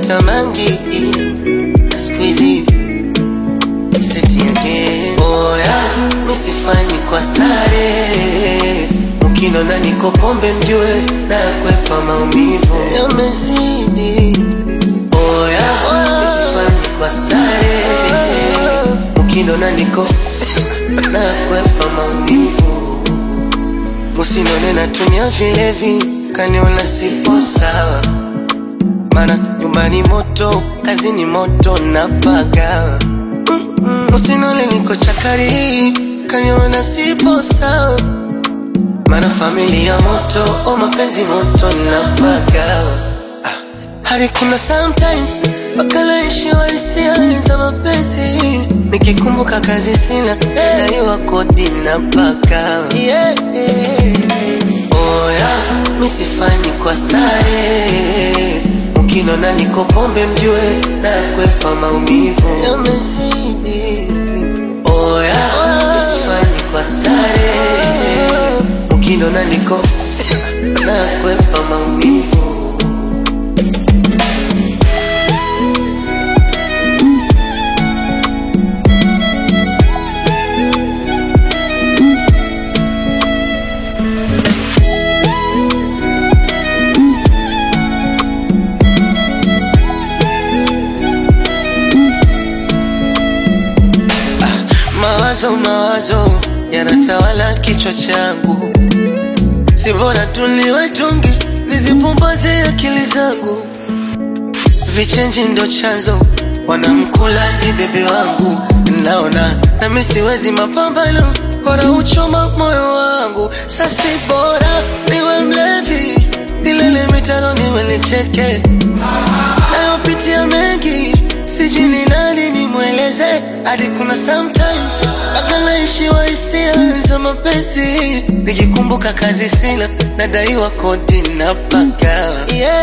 Nimevuta mangi na siku hizi seti yake oya, misifanyi kwa stare, mkinona niko pombe mjue na kwepa maumivu yamezidi. Oya, misifanyi kwa stare, mkinona niko na kwepa maumivu, musinone natumia vilevi, kaniona sipo sawa mana nyumbani moto, kazini moto na paga Usinole niko chakari, kaniona sipo sawa mana familia moto, o mapenzi moto na paga ah. Hadi kuna sometimes mpaka naishiwa hisia za mapenzi nikikumbuka kazi sina daiwa kodi na paka yeah. Oya, misifanyi kwa stare Mkinona niko pombe mjue na kwepa maumivu yamezidi. Oya, misifanyi kwa stare Mkinona niko na kwepa maumivu Mawazo mawazo yanatawala kichwa changu, si bora tuliwe tungi nizipumbaze akili zangu. Vichenji ndo chanzo, wanamkula ni bebe wangu, naona nami siwezi mapambano, bora uchoma moyo wangu. Sasi bora niwe mlevi, nilele mitano niwe nicheke, nayopitia mengi sijui ni nani nimweleze, hadi kuna sometimes mpaka naishiwa hisia za mapenzi, nikikumbuka kazi sina, nadaiwa kodi na paka yeah.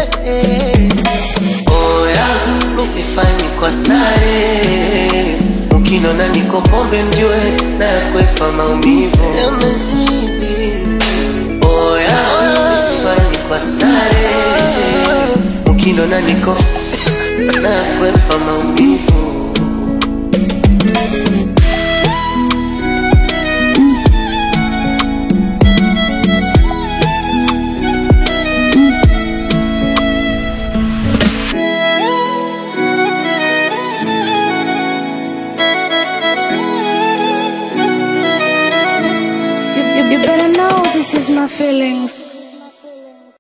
Oya, misifanyi kwa stare, mkinona niko pombe mjue na kwepa maumivu yamezidi. Oya, misifanyi kwa stare, mkinona niko na kwepa maumivu You, you, you better know this is my feelings.